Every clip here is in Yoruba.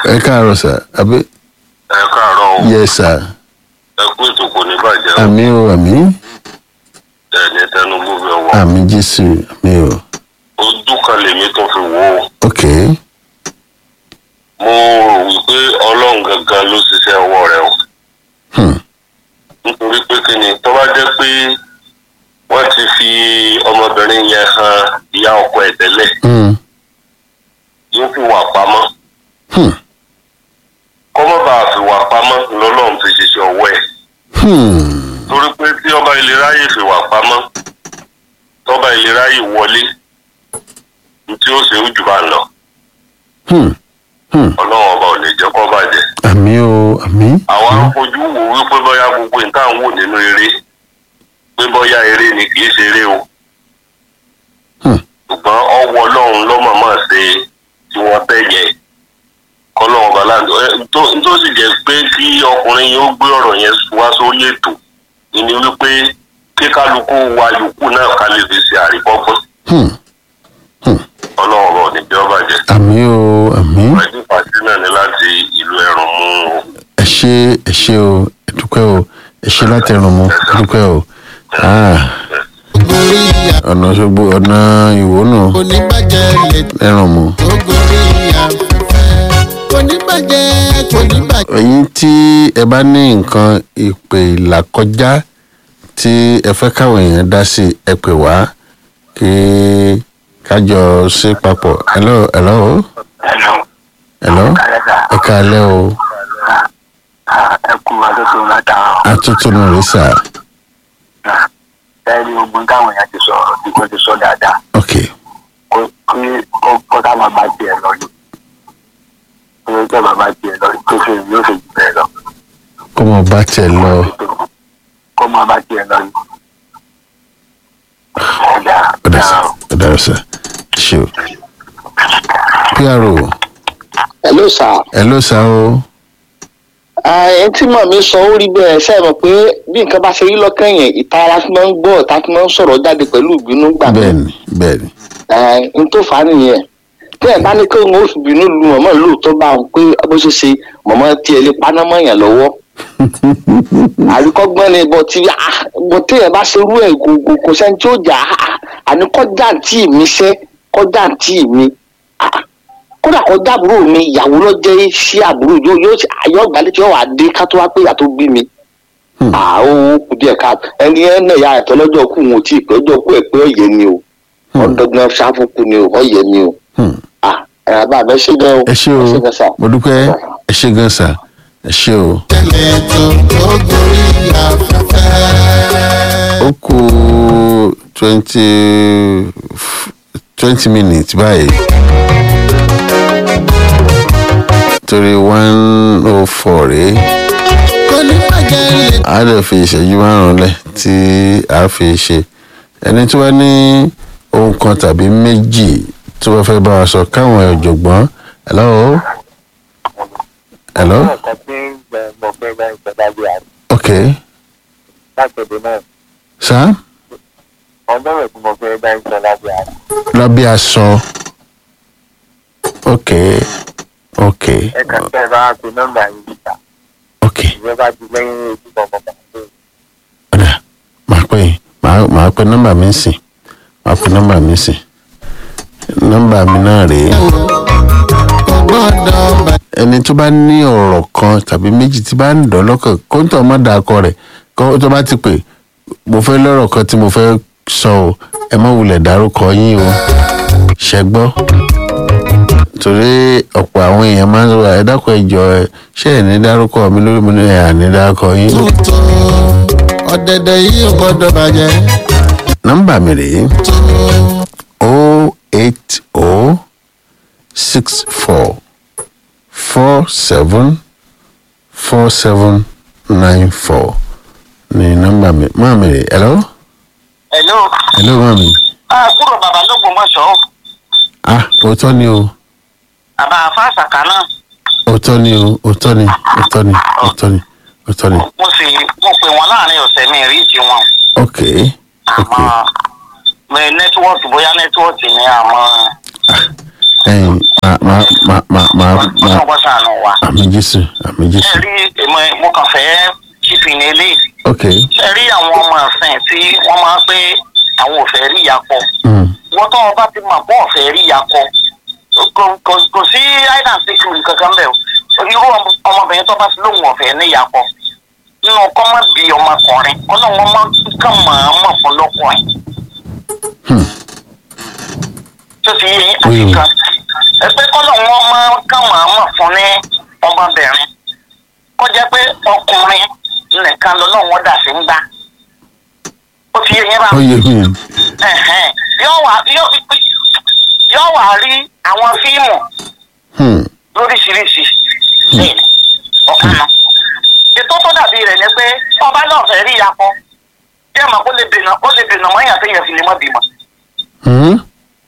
ẹ káàárọ̀ sà àbí ẹ káàárọ̀ o yẹ sà ẹ kú ètò kò ní bàjẹ́ o àmì o àmì ẹ ní tẹnubu bẹ wọ àmì jésù àmì o ojú kan lèmi tó fi wò ó ok mo rò wípé ọlọ́run gangan ló ṣiṣẹ́ ọwọ́ rẹ o hmm. nítorí pé kí ni tó bá jẹ́ pé wọ́n ti fi ọmọbìnrin yẹn han ìyá ọkọ ẹ̀ tẹ́lẹ̀ Hmm. yóò fi wà pamọ́ Hmm. kọ́mọ́ bá a fi wà pamọ́ lọ́lọ́run fi ṣiṣẹ́ ọwọ́ ẹ̀ Hmm. torí pé tí ọba ìlera yìí fi wà pamọ́ tọ́ba ìlera yìí wọlé tí ó ṣe é jù bá ń lọ Hmm. Hmm. ọlọ́run ọba ò lè jẹ́ kó bàjẹ́. àmì o àmì àwa ń fojú wò wípé bóyá gbogbo nǹkan ń wò nínú eré pé bóyá eré ni kì í ṣe eré o Hmm. ṣùgbọ́n ọwọ́ ọlọ́run lọ́mọ̀ọ́mọ́ ṣe tí wọ́n tẹ̀ yẹ kọ́lọ́run ọba láǹdó ẹ tó tó sì jẹ́ pé kí ọkùnrin yìí ó gbé ọ̀rọ̀ yẹn wá sórí ètò ìní wípé kí kálukú wa yòókù náà ká lè fi ṣe àríkọ́gbọ́n Hmm. ọlọ́run ọba ò ní jẹ́ ó bàjẹ́ àmì o àmì wájú pàṣẹ náà ní láti ìlú ẹ̀rùn mú o. ẹ ṣe ẹ ṣe o ẹ dúpẹ́ o ẹ ṣe láti ẹrùn mu ẹ dúpẹ́ o Ah, gorí ìyá ọ̀nà ṣogbo ọ̀nà ìwò nù oníbàjẹ́ lè ẹrùn mu. tó gorí afẹ́fẹ́ oníbàjẹ́ kò ní bàjẹ́. ẹ̀yin tí ẹ bá ní nǹkan ìpè ìlàkọjá tí ẹ fẹ́ káwọn èèyàn dá sí ẹ pè wá kí kájọ ṣe papọ̀ hello hello hello ẹ káalẹ́ o ẹ kú adótó látara atótónu rẹ sà ẹni ogun táwọn èèyàn ti sọ tí wọn ti sọ dáadáa ok kó kí ó kó táwọn bá tiẹ̀ lọ ni kí ó tẹ bàbá tiẹ̀ lọ ni tó ṣe yóò ṣe jù bẹ́ẹ̀ lọ kó mọ bá tiẹ̀ lọ kó máa bá tiẹ̀ lọ ni. ẹ̀dá ọ̀dà sà ọ̀dà rẹ sà ṣe o pro hello sir hello sà o ẹ tí mọ̀ mi sọ ó rí bẹ́ẹ̀ ṣe é mọ̀ pé bí nǹkan bá ṣe rí lọ́kàn yẹn ìtara tí wọ́n ń gbọ́ ọ̀tá tí wọ́n ń sọ̀rọ̀ jáde pẹ̀lú ìbínú gbà mí bẹ́ẹ̀ni bẹ́ẹ̀ni n tó fà á nìyẹn tí ẹ̀ bá ní kí òun ó fi bínú lu mọ̀mọ́ lóòótọ́ bá òun pé bó ṣe ṣe mọ̀mọ́ tí ẹ lè paná mọ́ yàn lọ́wọ́ àríkọ́gbọ́n ni bọ̀ tí bọ̀ tí ẹ bá ṣe rú ẹ̀ gbogbo kò sẹ́ni tí ó jà á àní kọjá tí mi ṣẹ́ kọjá tí mi ah, kódà kọjá àbúrò mi ìyàwó lọ jẹ́ sí àbúrò yóò yóò ṣe- àyọ̀ ọ̀gbálẹ̀ tí yóò wá dé ká tó wá pé ìyá tó bí mi Hmm. àwọn kù díẹ̀ ká ẹni ẹ̀ náà ya ẹ̀tọ́ lọ́jọ́ kù wọn ò tí ì pé ọjọ́ kù ẹ̀ pé ọ̀yẹ́ ni o Hmm. ọ̀dọ́gbọ́n ṣáfùkù ni o ọ̀yẹ́ ni o Hmm. ah ẹ̀ àbá àbẹ́ ṣe gan o ẹ ṣe o gan sà. mo dúpẹ́ ẹ ṣe gan sà ẹ ṣe o. tẹ̀lé tó tó gorí afẹ́fẹ́. ó kù twenty twenty minutes báyìí torí one oh four rèé kò ní bàjẹ́ lè a lè fi ìṣẹ́jú márùn-ún lẹ̀ tí a fi ṣe ẹni tí wọ́n ní ohun kan tàbí méjì tí wọ́n fẹ́ bá wa sọ káwọn ọ̀jọ̀gbọ́n hello hello nǹkan tí mo fẹ́ bá ìjọba bí àná ok láti ọdún náà sá ọgọ́rùn-ún tí mo fẹ́ bá ìjọba bí àná lábẹ́ aṣọ ok ok ẹ kàn tẹ́ ẹ bá pe nọ́mbà yìí níta ok ìjọba ti lẹ́yìn ojú ọmọ bàbá ọ̀dà máa pè é máa máa pe nọ́mbà mi sìn máa pe nọ́mbà mi sìn nọ́mbà mi náà rèé kò gbọ́dọ̀ bàjẹ́. ẹni tó bá ní ọ̀rọ̀ kan tàbí méjì tí bá ń dán lọ́kàn kó ń tọ́ má da akọ rẹ̀ kó tó bá ti pè mo fẹ́ lọ́rọ̀ kan tí mo fẹ́ sọ o ẹ má wulẹ̀ dárúkọ yín o ṣẹ́gbọ́ torí ọ̀pọ̀ àwọn èèyàn máa ń sọ ẹ dákun ẹ jọ ẹ ṣé ẹ ní dárúkọ mi lórí mi ní ẹ àní dárúkọ yín. tó ọ̀dẹ̀dẹ̀ yìí ò gbọ́dọ̀ bàjẹ́. nọ́mbà mi rèé tó o eight o six four four seven four seven nine four ní nọ́mbà mi máa mi rè hello Hello. hello máa mi àbúrò bàbá lÓgbómọ̀ṣọ́ ah òótọ́ ni o bàbá fásakà náà òótọ́ ni o òótọ́ ni òótọ́ ni òótọ́ ni òótọ́ ni mo sì mo pè wọ́n láàrin ọ̀sẹ̀ mi rí ti wọn ok ok àmọ́ mi nẹ́tíwọ́ọ̀kì bóyá nẹ́tíwọ́ọ̀kì ni àmọ́ ẹyin ma ma ma ma ma ma ọlọ́gbọ́n sànù wa. àmì jésù àmì ẹ jésù rí èmi mo kàn fẹ́ ṣìfì ní eléyìí ok ẹ rí àwọn ọmọ ọ̀sìn tí wọ́n máa ń pé àwọn ò fẹ́ rí ìyàpọ̀ mm. wọ́n tó ọba ti mọ̀ bọ́ ọ̀fẹ́ rí ìyàpọ̀ kò- kò kò sí hide and seek rule kankan bẹ́ẹ̀ o irú ọmọ- ọmọbìnrin tó bá ti lóun ọ̀fẹ́ ní ìyàpọ̀ nínú ọkọ má bí ọmọkùnrin ọlọ́run ọmọ kàn máa mọ̀ fún lọ́kùnrin tó ti yé yín àti Mm. kan ẹgbẹ́ kọ́lọ́run ọmọ kàn máa mọ̀ fún ní ọmọbìnrin kó jẹ́ pé ọkùnrin nìkan lọ́lọ́run dà sí ń gbá ó ti yé yín bá ó yẹ mi ẹ̀hẹ́n. yóò wá yóò yóò wá rí àwọn fíìmù Hmm. lóríṣiríṣi bẹ́ẹ̀ ọ̀kan náà. ètò tó dàbí rẹ̀ ni pé ọba náà fẹ́ rí ìyapọ̀ bí ẹ̀ mọ̀ kó lè dènà kó lè dènà mọ́ ìyàtọ̀ yẹn fi lè mọ́ bímọ. Hmm.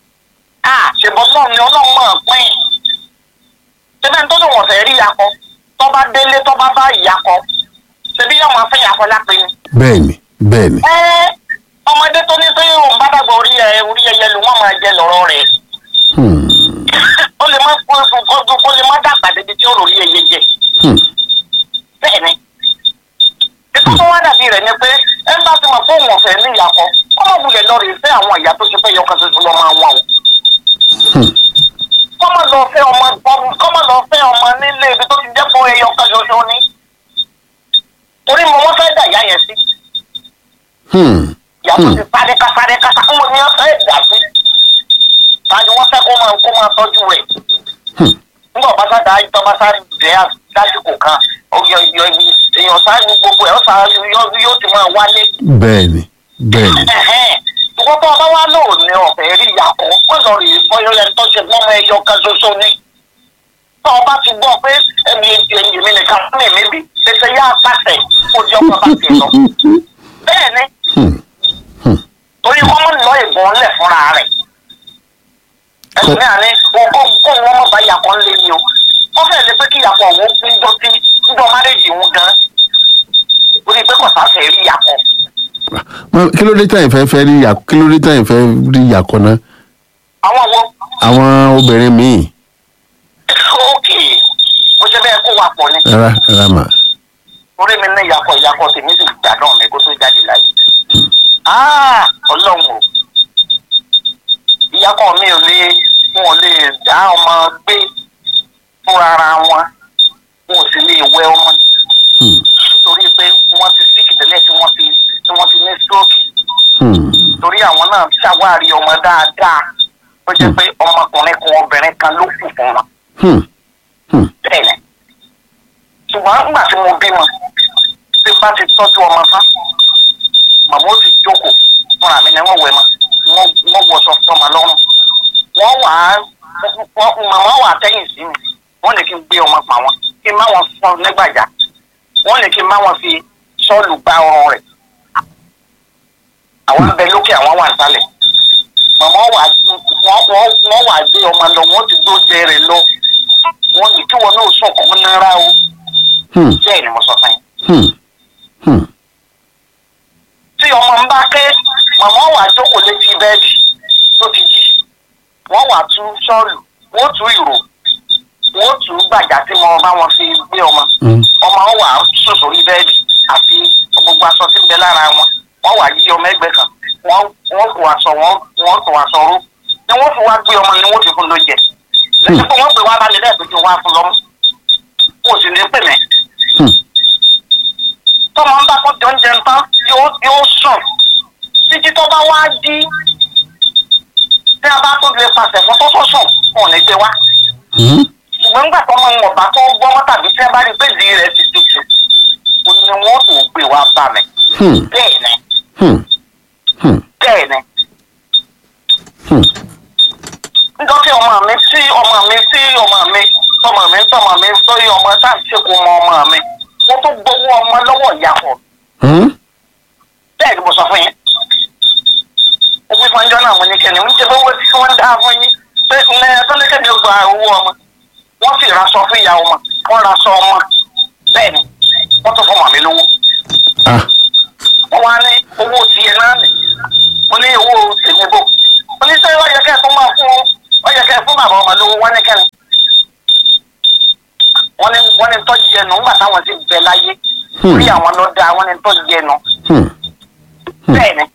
a ṣèbọn náà ni ọlọ́run máa pín in. ṣébẹ́ tó lè wọ̀n fẹ́ rí ìyapọ̀ tọ́ba délé tọ́ba bá ìyapọ̀ ṣebí yóò máa fẹ́ ìyapọ̀ lápẹ́ ni. bẹ́ẹ̀ni bẹ́ẹ̀ni ẹ ọmọdé tó ní pé òun bá dàgbà orí ẹ orí ẹyẹ ló wọn máa jẹ lọ́rọ̀ rẹ̀ Hmm. ó lè má kó kó kó lè má dàgbà débi tí ó rò rí ẹyẹ jẹ Hmm. bẹ́ẹ̀ ni ètò tó wá dàbí rẹ̀ ni pé ẹ bá ti mọ̀ fóun ọ̀fẹ́ ní ìyàkọ́ kó má wulẹ̀ lọ rè fẹ́ àwọn ìyá tó ṣe pé yọkan ṣoṣo lọ́ máa wà o Hmm. kó má lọ fẹ́ ọmọ kó má lọ fẹ́ ọmọ nílé ibi tó ti jẹ́ pé ẹyọkan ṣoṣo ni torí mo wọ́n fẹ́ dà ìyá yẹn sí Hmm. ìyá tó Hmm. ti sáré ká sáré ká sá ń wọ ní ọ̀fẹ́ dà sí tani wọ́n fẹ́ kó máa kó máa tọ́jú rẹ̀ Hmm. nígbà bá sá dáa tó bá sá dẹ́ lásìkò kan ọyọ ìyọ èèyàn sá ní gbogbo ẹ̀ ó sá yóò yóò ti máa wálé. bẹ́ẹ̀ni bẹ́ẹ̀ni ìwọ́n tó ọba wa lò ní ọ̀fẹ́ rí ìyàkọ́ wọ́n lọ rí bọ́yọ̀ yẹn tó ṣe gbọ́mọ ẹyọ kan ṣoṣo ní. tó ọba ti gbọ́ pé ẹ̀mí ẹ̀yìn mi nìkan fún mi níbi ṣẹṣẹ yá pàṣẹ kó jẹ́ ọkọ̀ bá ti lọ. bẹ́ẹ̀ ni Hmm. torí wọ́n mú lọ ìbọn lẹ̀ fúnra rẹ̀. ẹ̀sìn náà ni ogó kó wọn mọ̀ bá yàkọ́ ń lé ni o. wọ́n fẹ́ẹ̀ lé pé kí yàkọ́ òun ń jọ sí ń jọ márèjì òun gan. orí pé kò sáfẹ́ rí yàkọ́. Ma- kí ló dé táyìn fẹ́ fẹ́ rí yà- kí ló dé táyìn fẹ́ rí yàkọ́ náà àwọn wo àwọn obìnrin míì ókè bó ṣe bẹ́ẹ̀ kó wa pọ̀ ni. rárá rárá mà orí mi ní ìyàkọ̀ ìyàkọ̀ tèmi sì gbàdán mi kó tó jáde láyé. Ah, ọlọ́run o ìyàkọ̀ mi ò lè wọn ò lè dá ọmọ gbé fúnra ara wọn wọn ò sì lè wẹ ọmọ Hmm. nítorí pé wọ́n ti síkì tẹ́lẹ̀ tí wọ́n ti tí wọ́n ti ní stroke Hmm. torí àwọn náà ṣàwárí ọmọ dáadáa ó jẹ́ pé ọmọkùnrin kan obìnrin kan ló kù fún wọn Hmm. Hmm. bẹ́ẹ̀ ni ṣùgbọ́n nígbà tí mo bímọ tí bá ti tọ́jú ọmọ tán màmá ó ti jókòó fúnra mi ni wọ́n wẹ̀ mọ́ wọ́n wọ́n wọṣọ tọmọ lọ́rùn wọ́n wà á wọ́n màmá wà á tẹ́yìn sí mi wọ́n ní kí n gbé ọmọ pa wọn kí n má wọn fọ́ nígbàjá wọ́n ní kí n má wọn fi sọ́ọ̀lù gbá ọrùn rẹ̀ àwọn ń bẹ lókè àwọn wà nísàlẹ̀ màmá wà wọ́n wọ́n wọ́n wà gbé ọmọ lọ wọ́n ti gbó jẹ rẹ̀ lọ wọ́n ní kí wọn náà sọ kọ́ náírà o Hmm. bẹ́ẹ̀ ni mo sọ fún yín Hmm. Hmm. tí ọmọ ń bá ké màmá wà jókòó létí bẹ́ẹ̀dì tó ti jí wọ́n wà tú sọ́ọ̀lù wọ́n tú ìró wọ́n tú gbàjà tí mo bá wọn fi gbé ọmọ Hmm. ọmọ wọn wà sùn sórí bẹ́ẹ̀dì àti gbogbo aṣọ tí ń bẹ lára wọn wọ́n wà yí ọmọ ẹgbẹ́ kan wọ́n wọ́n kó aṣọ wọn wọ́n kó aṣọ ró ni wọ́n fi wá gbé ọmọ ni wọ́n fi fún lóúnjẹ lẹ́yìn pé wọ́n gbé wá balẹ̀ lẹ́ẹ̀kejì wá fún lọ́mú kó o sì ní pè mí Hmm. tọmọ ń bá kó jọ ń jẹun tán yóò yóò sùn títí tó bá wá dí tí a bá tó lè pàṣẹ fún tó tó sùn kò ní gbé wá Hmm. ṣùgbọ́n nígbà tó mọ ìwọ̀nba tó gbọ́mọ́ tàbí tí a bá rí pé ìdí rẹ̀ ti tutù ó ní wọ́n tó gbé wá bá mi Hmm. bẹ́ẹ̀ ni Hmm. Hmm. bẹ́ẹ̀ ni Hmm. nítorí ọmọ mi tí ọmọ mi tí ọmọ mi tọmọ mi tọmọ mi lórí ọmọ tá à ń ṣèkó mọ ọmọ mi wọ́n tó gbowó ọmọ lọ́wọ́ ìyàpọ̀ Hmm. bẹ́ẹ̀ ni mo sọ fún yín. ó fi fún ẹjọ́ náà mo ní kẹ́ni ń jẹ́ owó tí wọ́n ń dá fún yín pé ǹlẹ́ tó ní kẹ́ni ó gba owó ọmọ wọ́n sì raṣọ fún ìyá ọmọ wọ́n raṣọ ọmọ bẹ́ẹ̀ ni wọ́n tó fún màmí lówó Ah. wọ́n wá ní owó tiẹ̀ náà nì mo ní owó tèmi bò mo ní sẹ́yìn wọ́n yẹ kẹ́ ẹ̀ fún máa fún wọ́n yẹ kẹ́ ẹ̀ fún bàbá ọmọ lówó wọ́n ní kẹ́ni wọ́n ní wọ́n wọ́n ní tó jẹnu nígbà táwọn ti bẹ láyé Hmm. orí àwọn ló dá wọ́n ní tó jẹnu Hmm. Hmm. bẹ́ẹ̀ ni.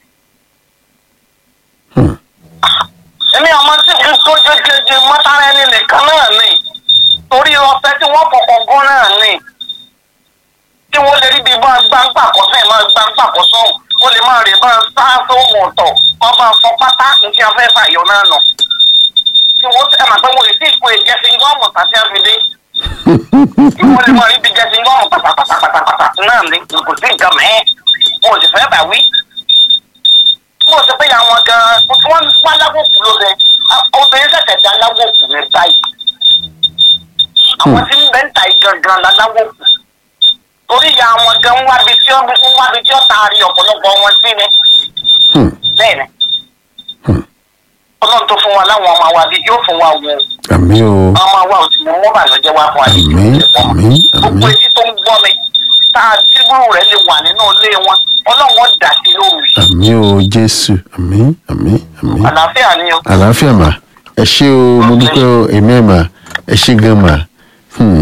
Hmm. èmi ọmọ tí mi tó jẹjẹjẹ mọ́tàrà ẹni nìkan náà ni torí ọ̀fẹ́ tí wọ́n fọkàn gún náà ni tí wọ́n lè rí bí bá gbangba kọ́ sẹ́yìn máa gbangba kọ́ sọ́hùn ó lè máa rè bá sá sóhùn ọ̀tọ̀ kọ́ bá fọ pátá nǹkan afẹ́ fàyọ náà nù tí wọ́n ẹ̀ máa pẹ́ wọ́n lè sí ìpò ìjẹsìn gọ́ọ̀mù tàbí àfidé tí wọ́n lè máa rí bí jẹsìn gọ́ọ̀mù pátápátápátá náà ni kò sí nǹkan mẹ́ẹ̀ wọn ò sì fẹ́ bà wí mo sọ pé àwọn gan-an tí wọ́n wá lágbókù lóde obìnrin ṣẹ̀ṣẹ̀ dá lágbókù ní báyìí àwọn tí ń bẹ́ ń ta ìgangan la lágbókù torí ìyá àwọn gan ń wábi tí ó ń wábi tí ó taari ọ̀pọ̀lọpọ̀ wọn sí ni Hmm. bẹ́ẹ̀ ni Hmm. ọlọ́run tó fún wa láwọn ọmọ wa bí yóò fún wa wọ àmì o ọmọ wa ò sì mú mọ́ bàlọ́jẹ́ wá fún wa yìí àmì àmì gbogbo àmì etí tó ń gbọ́ mi tá a tí gbúrú rẹ̀ lè wà nínú ilé wọn ọlọ́run ó dà sí lóru yìí àmì o jésù àmì àmì àmì àlàáfíà ni o. àlàáfíà mà ẹ ṣé o mo dúpẹ́ o èmi ẹ̀ mà ẹ ṣé gan mà Hmm.